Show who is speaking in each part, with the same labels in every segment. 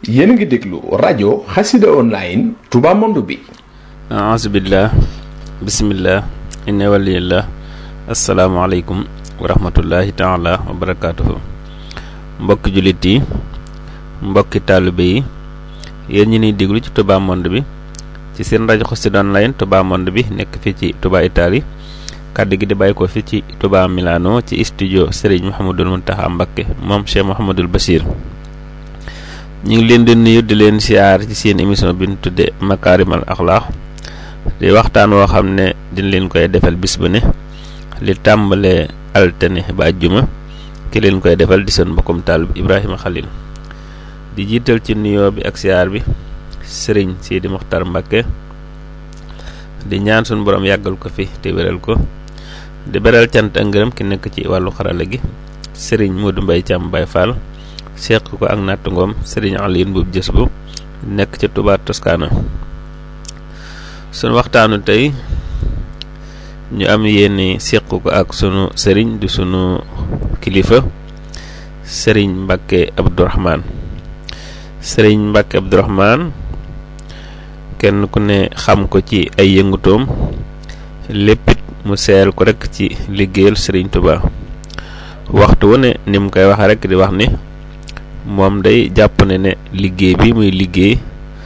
Speaker 1: yéen a ngi déglu rajo xasida online Touba Monde bi
Speaker 2: aasubillah bisimillah inna waliyillah asalaamaaleykum wa rahmatullahi taala wa barakaatuhu mbokki jullit yi mbokki taalibe yi yéen ñi niy déglu ci Touba Monde bi ci seen rajo xasida online Touba Monde bi nekk fii ci Touba Italie kàddu gi di bàyyi ko fii ci Touba Milano ci studio Serigne Mouhamadul Mountakha Mbacké moom Cheikh Mouhamadul Bachir ñu ngi leen di nuyu di leen siyaar ci seen émission bi ñu tuddee Makarimal Akhlaq di waxtaan woo xam ne dañ leen koy defal bis bu ne li tàmbalee altine ba àjjuma ki leen koy defal di seen mbokkum taal bi Ibrahima Khalil di jiital ci nuyoo bi ak siyaar bi Serigne Sidi Mokhtar Mbacké di ñaan suñu borom yàggal ko fi te wéral ko di beral cant ak ngërëm ki nekk ci wàllu xarala gi Serigne Modou Mbaye Thiam Baye Fall seq ko ak nattangoom Serigne Alioune Mbuub jës bu nekk ci Touba Toscana sunu waxtaanu tey ñu am yéeni seq ko ak sunu sëriñ di sunu kilifa Serigne Mbacké Abdourahmane Serigne Mbacké Abdourahmane kenn ku ne xam ko ci ay yëngutoom léppit mu seel ko rek ci liggéeyal Serigne Touba waxtu wu ne ni mu koy waxe rek di wax ni moom day jàpp ne ne liggéey bi muy liggéey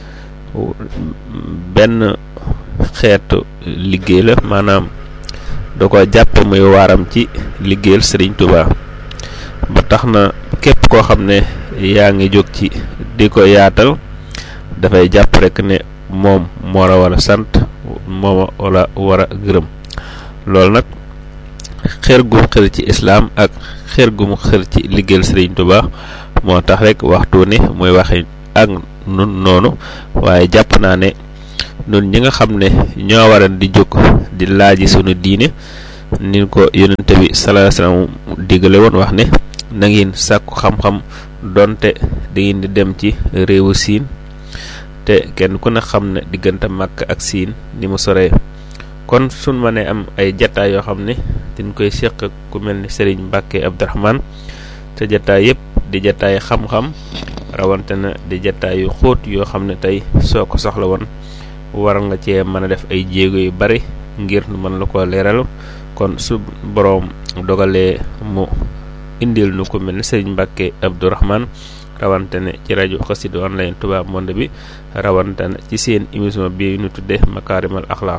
Speaker 2: benn xeetu liggéey la maanaam da ko jàpp muy waaram ci liggéeyal Serigne Touba ba tax na képp koo xam ne yaa ngi jóg ci di ko yaatal dafay jàpp rek ne moom moo la war a sant moom wala war a gërëm loolu nag xër gu xër ci islaam ak xër gu mu xër ci liggéeyal Serigne Touba moo tax rek waxtu ne muy waxe ak nun noonu waaye jàpp naa ne nun ñi nga xam ne ñoo waral di jóg di laaji sunu diine ni ko yonente bi sallallahu alayhi wasallam digale woon wax ne na ngeen sàkku xam-xam donte da ngeen di dem ci réewu siin te kenn ku ne xam ne diggante Makka ak siin ni mu soree kon suñ ma ne am ay jataay yoo xam ne dañ koy séq ku mel ni Serigne Mbacké Abdourahmane te jataay yëpp di jataay xam-xam rawante na di jataay yu xóot yoo xam ne tey soo ko soxla woon war nga cee mën a def ay jéego yu bari ngir mën la ko leeral kon su boroom dogalee mu indil nu ko mel ni Serigne Mbacké Abdourahmane rawante ne ci rajo Xassida online Touba Monde bi rawante ne ci seen émission bi ñu tuddee Makarimal Akhlaq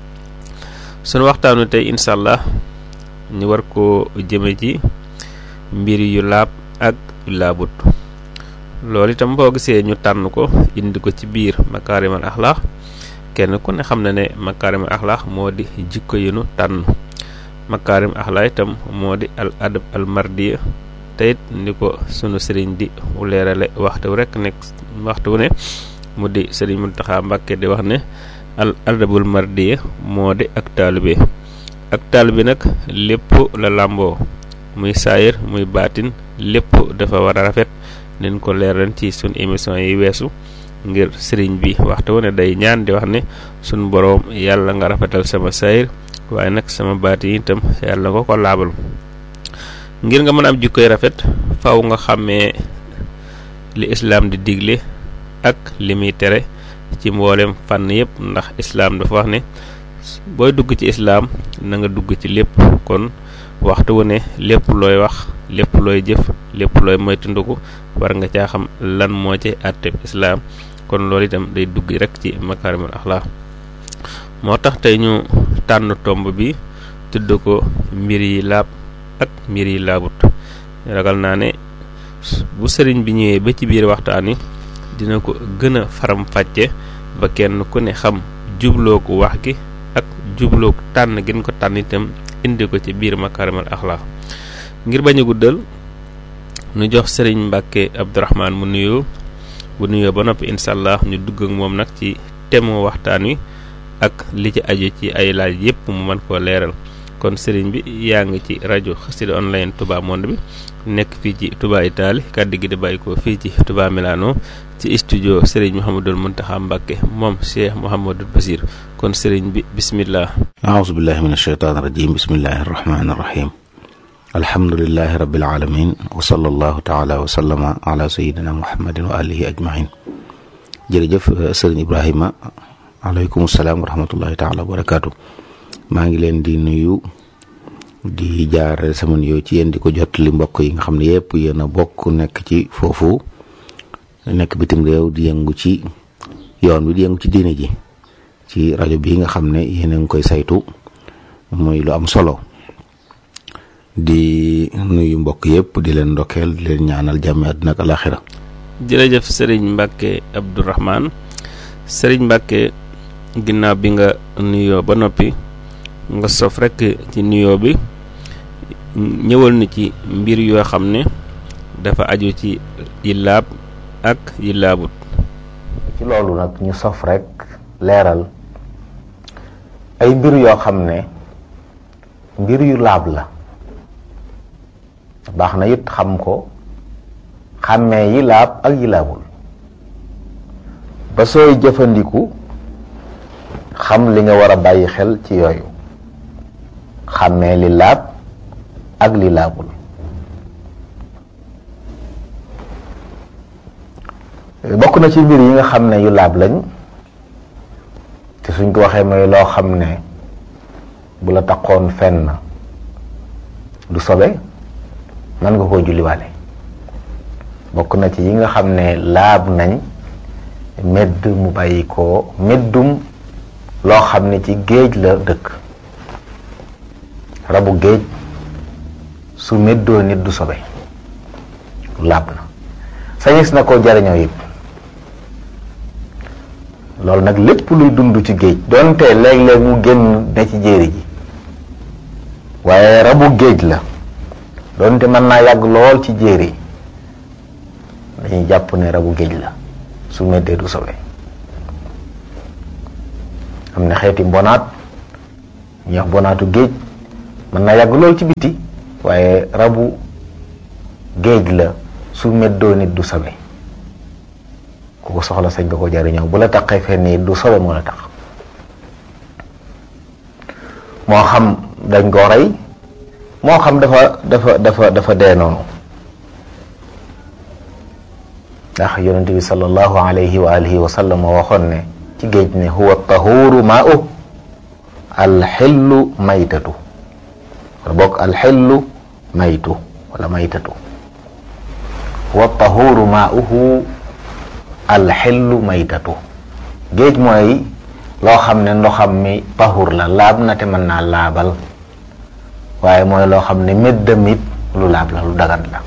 Speaker 2: sunu waxtaanu tey incha allah ñu war ko jëme ci mbir yu laab ak yu laabut loolu itam boo gisee ñu tànn ko indi ko ci biir Makarimal Akhlaq kenn ku ne xam na ne Makarimal Akhlaq moo di jikko yu nu tànn Makarim Akhlaq itam moo di al adab al mardiya teyit ni ko sunu sëriñ di leerale waxtu rek nekk waxtu ne mu di sëriñ Mountakha Mbacké di wax ne al adabul mardiya moo di ak taalibe ak taalibe nag lépp la làmboo muy saayir muy baatin lépp dafa war a rafet nen ko leeral ci sunu émission yi weesu ngir sëriñ bi waxtu ne day ñaan di wax ne sunu boroom yàlla nga rafetal sama saayir waaye nag sama baatin itam yàlla nga ko laabal ngir nga mën a am jikkoy rafet faw nga xàmmee li islaam di digle ak li muy tere ci mboolem fànn yëpp ndax islaam dafa wax ne booy dugg ci islaam na nga dugg ci lépp kon waxtu wu ne lépp looy wax lépp looy jëf lépp looy moytandiku war nga caa xam lan moo ci àtteb islaam kon loolu itam day dugg rek ci makarimal axlaq moo tax tey ñu tànn tomb bi tudd ko mbir yi laab ak mbir yi laabut ragal naa ne bu sëriñ bi ñëwee ba ci biir waxtaan wi dina ko gën a faram fàcce ba kenn ku ne xam jubloo ko wax gi ak jubloo ko tànn gën ko tànn itam indi ko ci biir makarimal axlaq ngir bañ a guddal nu jox sëriñ Mbacké Abdourahmane mu nuyoo bu nuyoo ba noppi incha allah ñu dugg ak moom nag ci temu waxtaan wi ak li ci aju ci ay laaj yépp mu mën koo leeral kon sëriñ bi yaa ngi ci rajo Xassida online Touba Monde bi nekk fii ci Touba Italie kàddu gi di bàyyi ko fii ci Touba Milano ci studio sëriñ Mouhamadul Mountakha Mbacké moom Cheikh Mouhamadul Basir kon sëriñ bi bismillah
Speaker 3: aousubillahi min asheytaan irajim bismillahi arrahmani irrahim alhamdulilahi rabbil alamin wa sallallahu taala wa sallama ala sayidina muhammadin wa alihi ajmain jërëjëf sëriñ ibrahima aleykum salaam wa rahmatullahi taala wa barakaatu maa ngi leen di nuyu di jaarale sama nuyoo ci yéen di ko jot li mbokk yi nga xam ne yëpp yéen a bokk nekk ci foofu nekk bitim réew di yëngu ci yoon wi di yëngu ci diine ji ci rajo bii nga xam ne yéen a ngi koy saytu muy lu am solo di nuyu mbokk yëpp di leen ndokkeel di leen ñaanal jàmmi àdduna ak alaxira
Speaker 2: jërëjëf sëriñ Mbacke Abdourahman sëriñ Mbacke ginnaaw bi nga nuyoo ba noppi nga sof rekk ci nuyoo bi ñëwal na ci mbir yoo xam ne dafa aju ci yi laab ak yi laabut
Speaker 4: ci loolu nag ñu sof rekk leeral ay mbir yoo xam ne mbir yu laab la baax na it xam ko xàmmee yi laab ak yi laabul ba sooy jëfandiku xam li nga war a bàyyi xel ci yooyu xàmmee li laab ak li laabul bokk na ci mbir yi nga xam ne yu laab lañ te suñ ko waxee mooy loo xam ne bu la taqoon fenn du sobe mën nga koo julliwaale bokk na ci yi nga xam ne laab nañ medd mu bàyyi ko meddum loo xam ne ci géej la dëkk rabu géej su meddoo nit du sobe laab na sañis na koo jariñoo it loolu nag lépp luy dund ci géej donte léeg-léeg mu génn ne ci jéeri ji waaye rabu géej la donte mën naa yàgg lool ci jéeri dañuy jàpp ne rabu géej la su meddee du sobe am na xeeti mbonaat ñuy wax mbonaatu géej mën naa yàgg lool ci biti waaye rabu géej la su meddoo nit du sobe ku ko soxla sañ nga ko jariñoo bu la taqee fenn it du sobe moo la tax moo xam dañ koo rey moo xam dafa dafa dafa dafa dee noonu ndax yonent bi sallallahu alayhi wa alihi wa sallam waxoon ne ci géej ne huwa tahuru maa'u alxillu maytatu wala bokk alxillu maytu wala maytatu huwa tahuru maa'uhu alxillu maytatu géej mooy loo xam ne ndoxam mi tahur la laab na te mën naa laabal waaye mooy loo xam ne méddam it lu laab la lu dagan la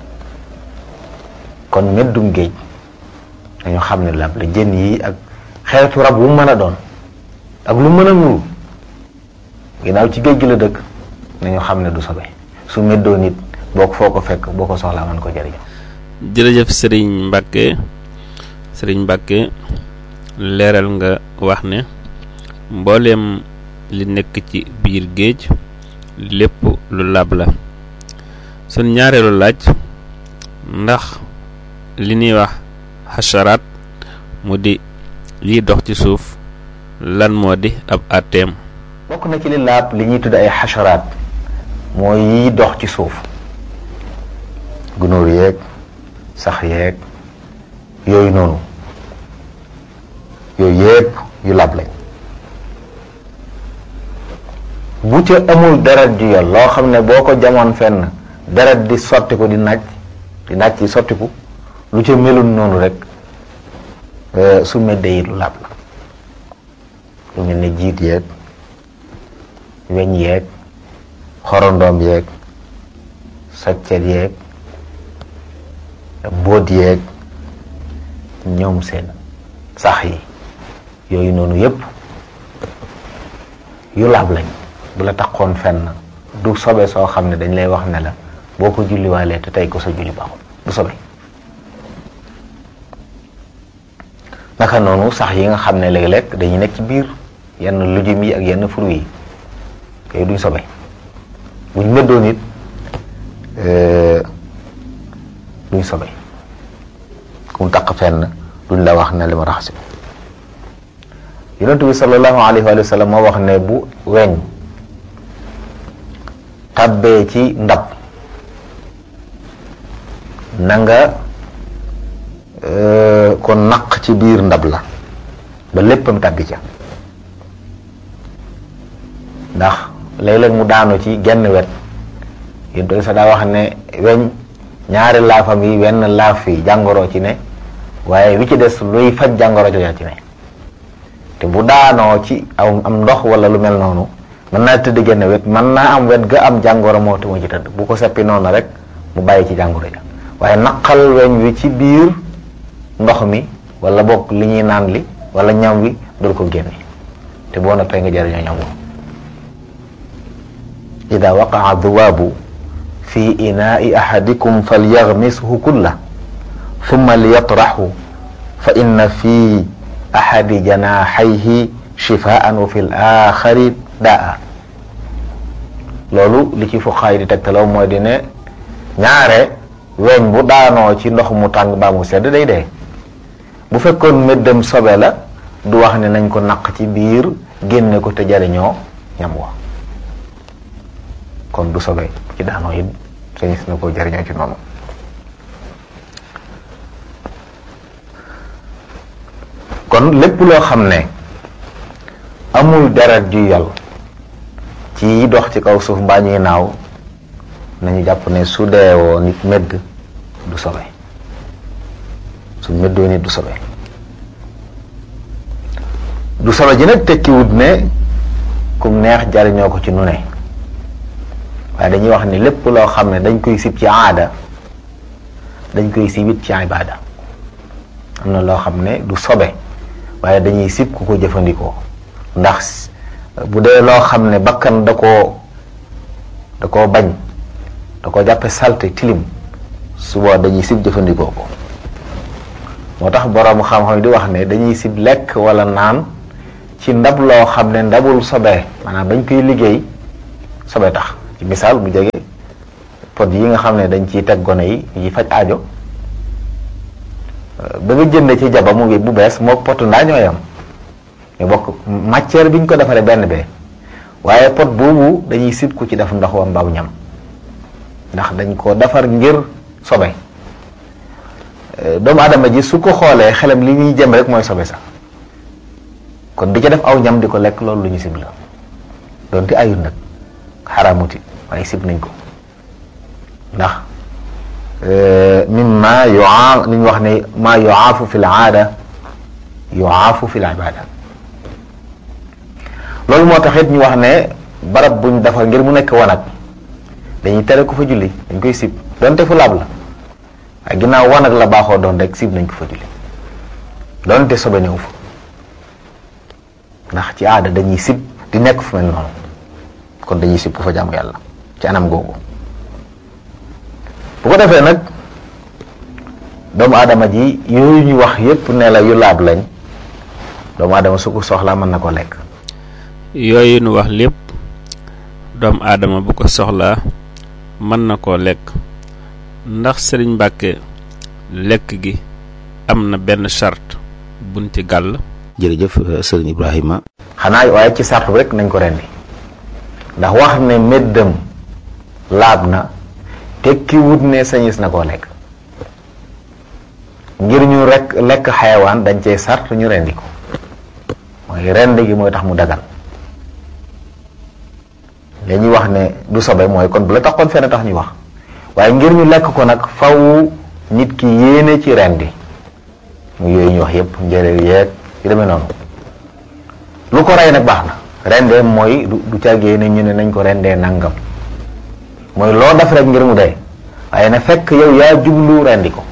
Speaker 4: kon méddum géej dañu xam ne laab la jën yi ak xeetu rab wu mën a doon ak lu mën a nuru ginnaaw ci géej gi la dëkk nañu xam ne du sobe su méddoo nit boo ko foo ko fekk boo ko soxlaa mën ko jëriñ
Speaker 2: jërëjëf sëriñ Mbacke sëriñ Mbacke leeral nga wax ne mbooleem li nekk ci biir géej lépp lu laab la sun ñaareelu laaj ndax li ñuy wax xasharaat mu di liy dox ci suuf lan moo di ab àtteem
Speaker 4: bokk na ci li laab li ñuy tudd ay xasharaat mooy yiy dox ci suuf gunóor yeeg sax yeeg yooyu noonu yooyu yépp yu laab lañ bu ca amul deret ju yol loo xam ne boo ko jamoon fenn deret di sottiku di naaj di naaj ci sottiku lu ca melul noonu rek su meddee it lu laab la lu mel ne jiit yeeg weñ yeeg xorondoom yeeg soccet yeeg mbóot yeeg ñoom seen sax yi yooyu noonu yépp yu laab lañ bu la taxoon fenn du sobe soo xam ne dañ lay wax ne la boo ko julliwaalee te tey ko sa julli baaxul du sobe naka noonu sax yi nga xam ne léeg-léeg dañuy nekk ci biir yenn lujum yi ak yenn fruit yi yooyu duñ sobe buñ mëddoon it duñ sobe ku mu taq fenn duñ la wax ne li ma raxasi yonent bi sallallahu alayhi wa sallam moo wax ne bu weñ tabbee ci ndab na nga ko naq ci biir ndab la ba léppam tàbbi ca ndax léeg-léeg mu daanu ci genn wet yéen toog sa daa wax ne weñ ñaari laafam yi wenn laaf yi jàngoro ci ne waaye wi ci des luy faj jàngoro jooja ci ne te bu daanoo ci aw am ndox wala lu mel noonu mën naa tëdd genn wet mën naa am wet ga am jàngoro moo te moo ci tëdd bu ko seppi noonu rek mu bàyyi ci jàngoro ja waaye naqal weñ wi ci biir ndox mi wala bokk li ñuy naan li wala ñam wi dul ko génne te boo noppee nga jëriñoo ñam wu ida waqaa duwaabu fi inaai ahadikum falyaghmishu kulla thumma liyatrahu fa inna fi ahadi janaahayhi shifaan wa fi l axari daa loolu li ci fuqaay di tegtaloo mooy di ne ñaare weñ bu daanoo ci ndox mu tàng baa mu sedd day dee bu fekkoon méddam sobe la du wax ne nañ ko naq ci biir génne ko te jariñoo ñam wa kon du sobe ci daanoo it sañis na ko jariñoo ci noonu kon lépp loo xam ne amul deret ju yal ci dox ci kaw suuf mbaa ñuy naaw nañu jàpp ne su deewoo nit medd du sobe su meddoo nit du sobe du sobe ji nag tekkiwut ne kum neex jariñoo ko ci nu ne waaye dañuy wax ni lépp loo xam ne dañ koy sib ci aada dañ koy sibit ci ibaada am na loo xam ne du sobe waaye dañuy sib ku ko jëfandikoo ndax bu dee loo xam ne bakkan da koo da koo bañ da koo jàppe salte tilim suba dañuy sib jëfandikoo ko moo tax boroom xam-xam di wax ne dañuy sib lekk wala naan ci ndab loo xam ne ndabul sobe maanaam dañ koy liggéey sobe tax ci misaal bu jege pot yi nga xam ne dañ ciy teg gone yi yi faj aajo ba nga jënde ci jaba mu ngi bu bees moo potu ndaa ñooy am ñu bokk matière bi ñu ko defaree benn bee waaye pot boobu dañuy sib ku ci def ndox wa mbaaw ñam ndax dañ ko defar ngir sobe doomu adama ji su ko xoolee xelam li ñuy jëm rek mooy sobe sax kon di ca def aw ñam di ko lekk loolu lu ñu sib la doonte ayul nag xaraamuti waaye sib nañ ko ndax mimma yuaa li ñu wax ne maa yuaafu fi l aada yuaafu fi l ibada loolu moo tax it ñu wax ne barab buñ defar ngir mu nekk wanag dañuy tere ko fa julli dañ koy sib donte fu laab la waaye ginnaaw wanag la baaxoo doon rek sib nañ ko fa julli donte sobe néew fa ndax ci aada dañuy sib di nekk fu mel noonu kon dañuy sib ku fa jaamu yàlla ci anam googu bu ko defee nag doomu aadama ji yooyu ñu wax yépp ne la yu laab lañ doomu aadama su ko soxlaa mën na ko lekk
Speaker 2: yooyu nu wax lépp doomu aadama bu ko soxlaa mën na koo lekk ndax sëriñ Mbàkke lekk gi am na benn charte buñ ci gàll
Speaker 3: jërëjëf sëriñ Ibrahima
Speaker 4: xanaa waaye ci sart rek nañ ko rendi ndax wax ne méddam laab na tekki wut ne sañis na koo lekk ngir ñu rek lekk xayawaan dañ cey sart ñu rendi ko mooy rend gi mooy tax mu dagan li ñuy wax ne du sobe mooy kon bu la taxoon fenn tax ñuy wax waaye ngir ñu lekk ko nag faw nit ki yéene ci rendi mu yooyu ñu wax yépp njëréer yeeg yu demee noonu lu ko rey nag baax na rendee mooy du du càggee ne ñu ne nañ ko rendee nangam mooy loo def rek ngir mu dee waaye na fekk yow yaa jublu rendi ko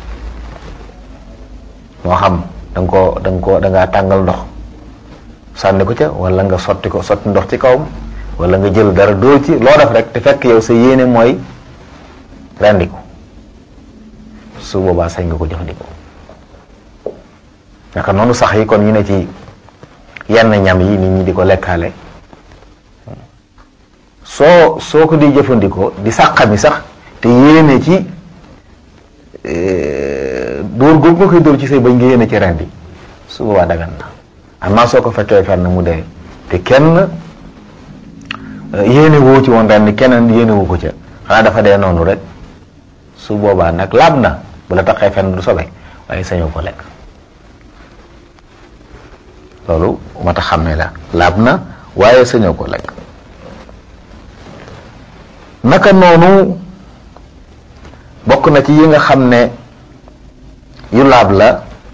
Speaker 4: moo xam da nga ko da nga ko da ngaa tàngal ndox sànni ko ca wala nga sotti ko sotti ndox ci kawam wala nga jël dara dóor ci loo def rek te fekk yow sa yéene mooy rendi ko su boobaa sañ nga ko jëfandikoo naka noonu sax yi kon ñu ne ci yenn ñam yi nit ñi di ko lekkaale soo soo ko di jëfandikoo di sàqami sax te yéene ci dóor googu nga koy dóor ci say bañ nga yéene ci rendi su boobaa dagan na amaa soo ko fekkee fenn mu dee te kenn yéene woo ci woon ren ni keneen yéene wu ko ca xanaa dafa dee noonu rek su boobaa nag laab na bu la taqee fenn du sobe waaye sañoo ko lekk loolu moo tax xam ne la laab na waaye sañoo ko lekk naka noonu bokk na ci yi nga xam ne yu laab la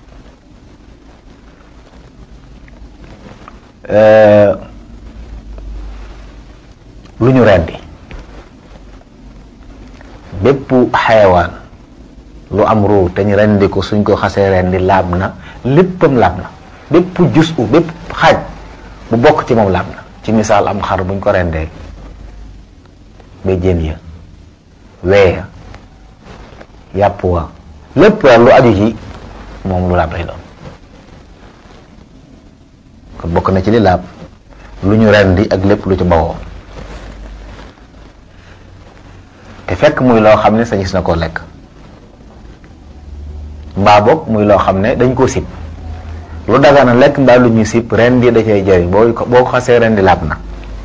Speaker 4: lu ñu rendi bépp xayawaan lu am ruu te ñu rendi ko suñ ko xasee rendi laab na léppam laab na bépp jus u bépp xaaj bu bokk ci moom laab na ci misaal am xar buñ ko rendee ba jën ya weeya yàpp wa lépp lu aju ci moom lu laab lay doon kon bokk na ci li laab lu ñu rendi ak lépp lu ci bawoo te fekk muy loo xam ne sañis na koo lekk mbaa boog muy loo xam ne dañ koo sib lu dagana lekk mbaa lu ñu sib rendi da cay jëriñ boo ko boo ko xasee rendi laab na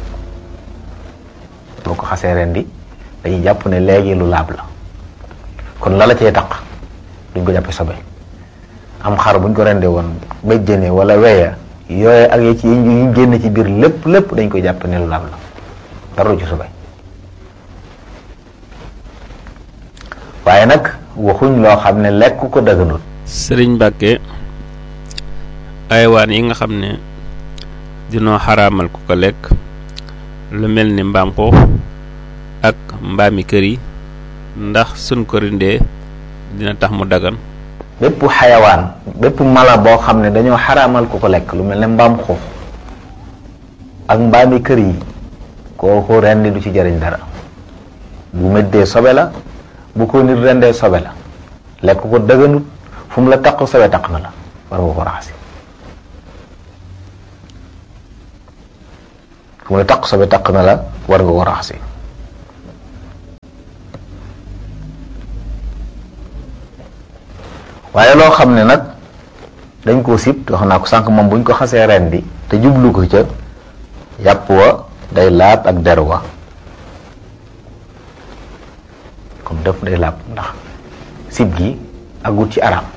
Speaker 4: boo ko xasee rendi dañuy jàpp ne léegi lu laab la kon la la cay taq duñ ko jàppe sobe am xar buñ ko rendee woon béjjëne wala weya yooye ak yi ci yi génn ci biir lépp lépp dañ koy jàpp ne lu laab la dara du ci sobe waaye nag waxuñ loo xam ne lekk ko daganut
Speaker 2: sëriñ Mbàkke aywaan yi nga xam ne dinoo xaraamal ku ko lekk lu mel ni mbaam xuux ak mbaami kër yi ndax suñ ko rindee dina tax mu dagan
Speaker 4: bépp xayawaan bépp mala boo xam ne dañoo xaraamal ku ko lekk lu mel ne mbaam xuux ak mbaami kër yi kooku rendi du ci jariñ dara bu méddee sobe la bu ko nit rendee sobe la lekk ko dëgganut fu mu la taq sobe taq na la war nga ko raxasi fu mu la taq sobe taq na la war nga ko raxasi waaye loo xam ne nag dañ koo sib wax naa ko sànq moom buñ ko xasee rendi te jublu ko ca yàpp wa day laab ak der wa comme def day laab ndax sib gi agut ci araam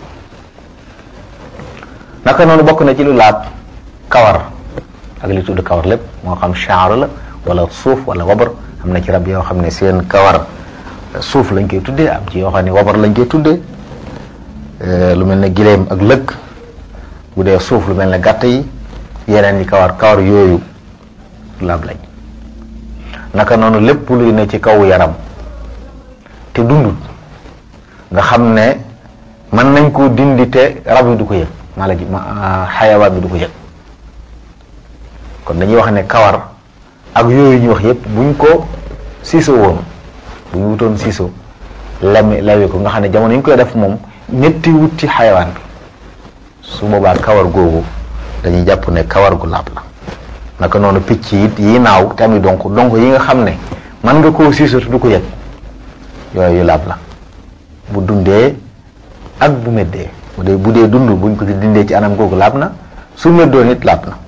Speaker 4: naka noonu bokk na ci lu laab kawar ak li tudd kawar lépp moo xam chaar la wala suuf wala wabar am na ci rab yoo xam ne seen kawar suuf lañ koy tuddee am ci yoo xam ne wabar lañ koy tuddee lu mel ne gileem ak lëkk bu dee suuf lu mel ne gàtt yi yeneen yi kawar kawar yooyu laab lañ naka noonu lépp luy ne ci kaw yaram te dundut nga xam ne mën nañ koo dindi te rab yi du ko yëg mala ji ma xayawaan bi du ko yëg kon dañuy wax ne kawar ak yooyu ñu wax yépp buñ ko siiso woon bu ñu wutoon siiso lami lawi ko nga xam ne jamono yi ñu koy def moom ñetti wut ci xayawaan bi su boobaa kawar googu dañuy jàpp ne kawar gu laab la naka noonu picc it yi naaw te ami donc donc yi nga xam ne mën nga koo siiso te du ko yëg yooyu laab la bu dundee ak bu meddee bu dee bu dee dund buñ ko ci dindee ci anam googu laab na su meddoo nit laab na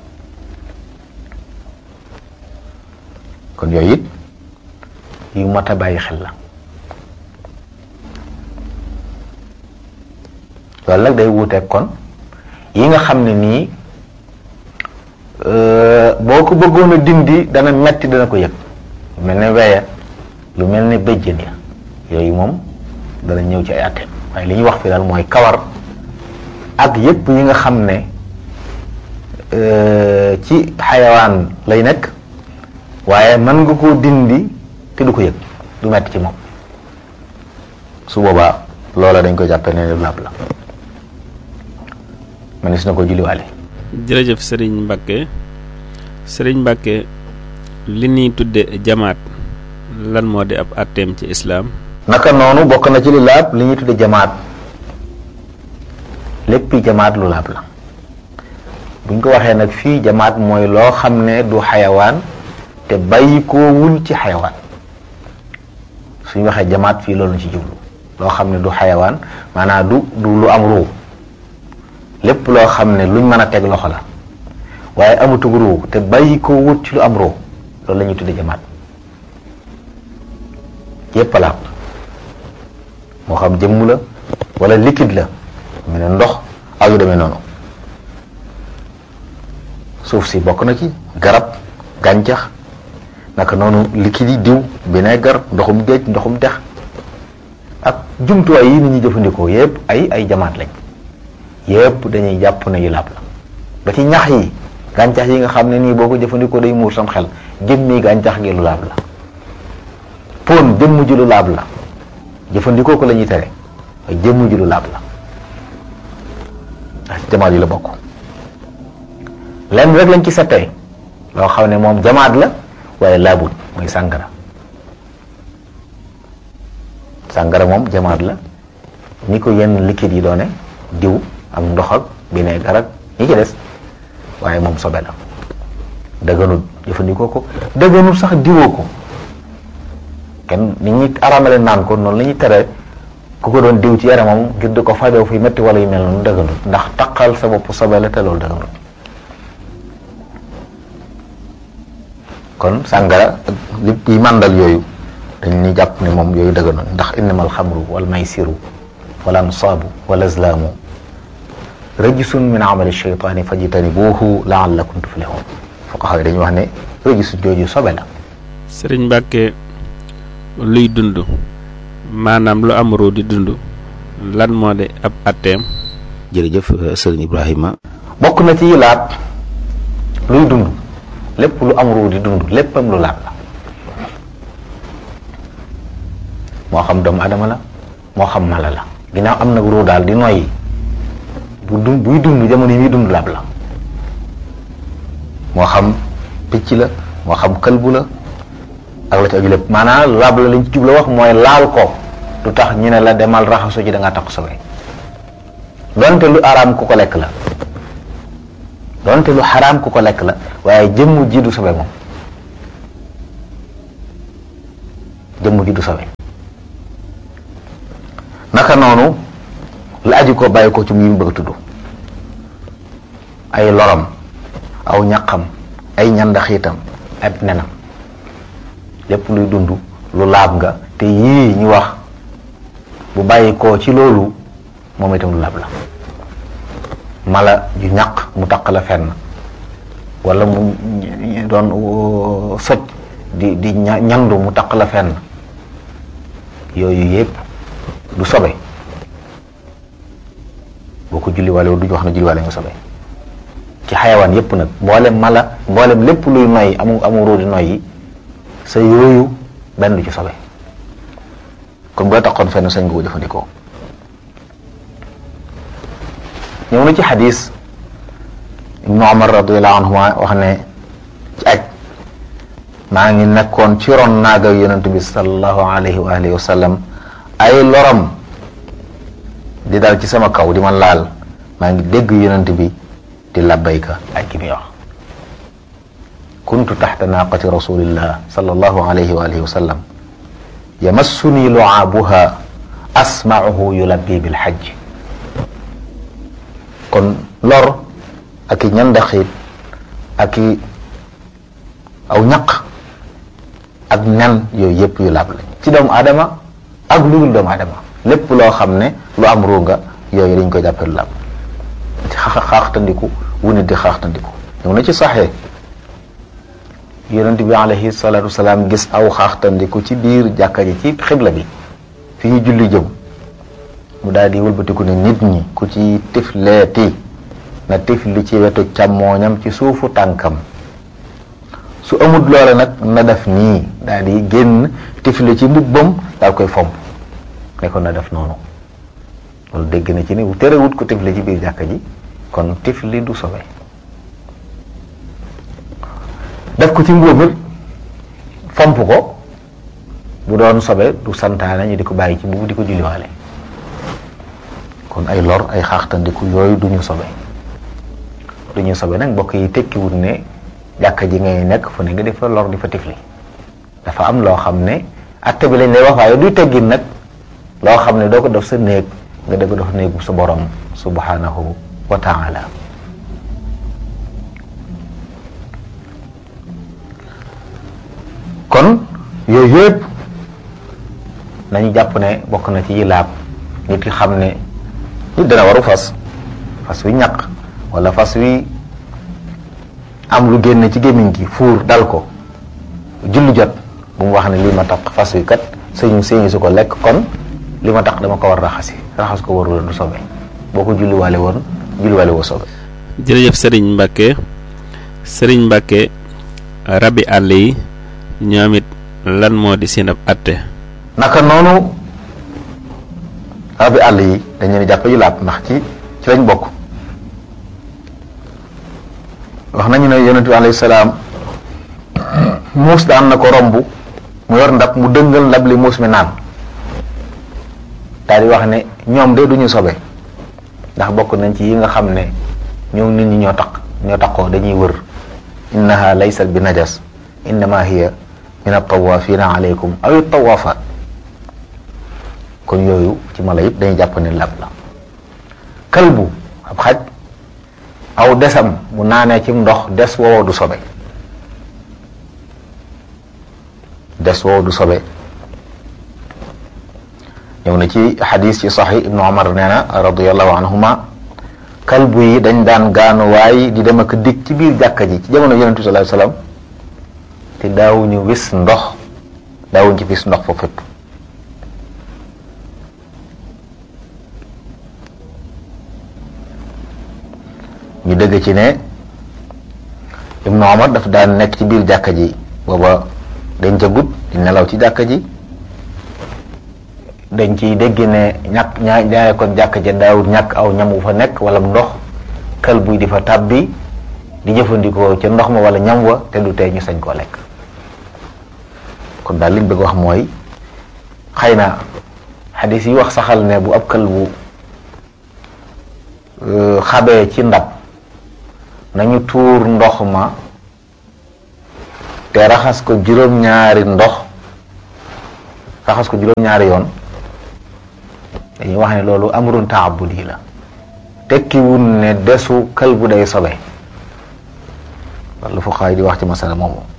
Speaker 4: kon yooyu it yu mat a bàyyi xel la loolu nag day wuuteeg kon yi nga xam ne nii boo ko bëggoon a dindi dana metti dana ko yëg lu mel ne weya lu mel ne béjjën ya yooyu moom dana ñëw ci ay àtte waaye li ñuy wax fi daal mooy kawar ak yépp yi nga xam ne ci xayawaan lay nekk waaye mën nga koo dindi te du ko yëg du metti ci moom su boobaa loola dañ ko jàppe ne lu laab la manis na ko julliwaale
Speaker 2: jërëjëf sëriñ Mbàkke sëriñ Mbàkke li ñuy tudde jamaat lan moo di ab atteem ci islaam
Speaker 4: naka noonu bokk na ci li laab li ñuy tudde jamaat léppi jamaat lu laab la buñ ko waxee nag fii jamaat mooy loo xam ne du xayawaan te bàyyi koo wul ci xayawaan suñ waxee jamaat fii loolu ci jublu loo xam ne du xayawaan maanaam du du lu am ruu lépp loo xam ne luñ mën a teg loxo la waaye amutug ruu te bàyyi koo wut ci lu am ruu loolu la ñuy tudde jamaat yépp laab moo xam jëmm la wala liquide la mel ne ndox ak yu demee noonu suuf si bokk na ci garab gàncax naka noonu liquide yi diw vinaigre ndoxum géej ndoxum dex ak jumtuwaay yi nit ñi jëfandikoo yépp ay ay jamaat lañ yépp dañuy jàpp ne yu laab la ba ci ñax yi gàncax yi nga xam ne nii boo ko jëfandikoo day muur sam xel jëmmi gàncax gi lu laab la pon jëmm ji lu laab la jëfandikoo ko la ñuy tere ay jëmm ji lu laab la ndax jamaat yi la bokk lenn rek lañ ci settee loo xam ne moom jamaat la waaye laabul mooy sàngara sàngara moom jamaat la ni ko yenn liquide yi doone diw ak ndox ak vinaigre ak ñi ci des waaye moom sobe la dëgganul jëfandikoo ko dëgganul sax diwoo ko kenn ni ñuy araamale naan ko noonu la ñuy tere ku ko doon diw ci yaramam ngir di ko fajoo fi metti wala yu mel noonu dëgganul ndax taqal sa bopp sobe la te loolu dëgganul kon sàngara li yi màndal yooyu dañ ni jàpp ne moom yooyu dëgganul ndax innamal xamru wal maysiru wal ansaabu wal azlaamu rëjisun min amali shaytaani fajtanibuuhu laallakum tuflihun fuqaha yi dañuy wax ne rëjisu jooju sobe la
Speaker 2: sëriñ Mbàkke luy dund maanaam lu am ruu di dund lan moo di ab atteem
Speaker 3: jërëjëf sëriñ Ibrahima
Speaker 4: bokk na ci laab luy dund lépp lu am ruu di dund léppam lu laab la moo xam doomu adama la moo xam mala la ginnaaw am nag ruu daal di noyyi bu dund buy dund jamono yi muy dund laab la moo xam picc la moo xam këlbu la ak la ci aju lépp maanaam laab la lañ ci jubla wax mooy laal ko du tax ñu ne la demal raxasu ci da ngaa takk sobe donte lu araam ku ko lekk la donte lu xaraam ku ko lekk la waaye jëmmu ji du sobe moom jëmmu ji du sobe naka noonu la aju ko bàyyi ko ci mu bëgg a tudd ay loram aw ñaqam ay ñandaxiitam ak nenam lépp luy dund lu laab nga te yii ñu wax bu bàyyi ko ci loolu moom itam lu laab la mala ju ñaq mu taq la fenn wala mu doon soj di di ñandu mu taq la fenn yooyu yépp du sobe boo ko julliwaale du ñu wax na julliwaale nga sobe ci xayawaan yépp nag mboolem mala mboolem lépp luy noyyi amu amu róodi noyyi sa yooyu benn du ci sobe kon boo taxoon fenn sañ nga ko jëfandikoo ñëw na ci xadis ibnu omar radiallahu anhuma wax ne ci aj maa ngi nekkoon ci ron naaga yonent bi salallahu alayhi wa alihi wa sallam ay loram di dal ci sama kaw di ma laal maa ngi dégg yonent bi di labbayka ak ki muy wax kuntu taxta naaqati rasulillah sallallahu alayhi wa alihi wa sallam yamassuni luaabuha asmauhu yulabbi bilxajj kon lor ak i ñandaxiit ak i aw ñaq ak nen yooyu yëpp yu laab lañ ci doomu aadama ak lu dul doomu aadama lépp loo xam ne lu am ruuga yooyu dañ koy jàppee lu laab ci xaaxtandiku wu nit di xaaxtandiku ñëw na ci saxee yonent bi alayhi salaatu wasalaam gis aw xaaxtandiku ci biir jàkka ji ci xibla bi fi ñu julli jëm mu daal di wëlbatiku ne nit ñi ku ci tifleeti na tifli ci wetu càmmooñam ci suufu tànkam su amut loola nag na def nii daal di génn tifli ci mbubbam daal koy fomp ne ko na def noonu loolu dégg na ci ni terewut ko tifli ci biir jàkka ji kon tifli du sobe def ko ci mbubbam fomp ko bu doon sobe du santaane ñu di ko bàyyi ci mbubb di ko julliwaale kon ay lor ay xaaxtandiku yooyu du ñu sobe du ñu sobe nag mbokk yi tekkiwut ne jàkka ji ngay nekk fu ne nga di fa lor di fa tifli dafa am loo xam ne atte bi lañ lay wax waaye duy teggin nag loo xam ne doo ko def sa néeg nga def ko def néegu sa borom subhanahu wa taala kon yooyu yëpp nañu jàpp ne bokk na ci yi laab nit ki xam ne nit dana waru fas fas wi ñaq wala fas wi am lu génn ci gémmiñ gi fuur dal ko julli jot bu mu wax ne lii ma tax fas wi kat sëñu sëñu su ko lekk kon li ma tax dama ko war raxasi raxas ko warul du sobe boo ko julliwaale woon julliwaale woo sobe
Speaker 2: jërëjëf sëriñ Mbacke sëriñ Mbacke rabi àll yi ñoom it lan moo di seen ab atte
Speaker 4: naka noonu rabi àll yi dañ leen jàppe yu laab ndax ci ci lañ bokk wax nañu ne yonent bi alayhi salaam muus daan na ko romb mu yor ndab mu dëngal ndab li muus mi naan daal di wax ne ñoom de duñu sobe ndax bokk nañ ci yi nga xam ne ñoom nit ñi ñoo taq ñoo taqoo dañuy wër innaha laysat bi najas innama hiya min at-tawafina alaykum aw at-tawafat kon yooyu ci mala yëpp dañuy jàpp ne lab la kalbu ab xaj aw desam mu naanee ci ndox des woowo du sobe des woowo du sobe ñëw na ci xadis ci saxi ibnu omar nee na radiallahu anhuma kalbu yi dañ daan gaanuwaay di dem ak dig ci biir jàkka ji ci jamono yonent bi sallallahu alayhi wasallam te daawuñu wis ndox daawuñu ci wis ndox fa fépp ñu dëgg ci ne ibnu omar daf daan nekk ci biir jàkka ji booba dañ ca gut di nelaw ci jàkka ji dañ ciy dégg ne ñàkk ñaa ñaare kon jàkk ja daawut ñàkk aw ñam wu fa nekk wala ndox kal buy di fa tàbbi di jëfandikoo ca ndox ma wala ñam wa te du tey ñu sañ koo lekk kon daal liñ bëgg wax mooy xëy na xadis yi wax saxal ne bu ab kal bu xabee ci ndab nañu tuur ndox ma te raxas ko juróom-ñaari ndox raxas ko juróom-ñaari yoon dañuy wax ne loolu amrun taabudi la tekkiwul ne desu kël bu day sobe loolu fu xaay di wax ci masala moomu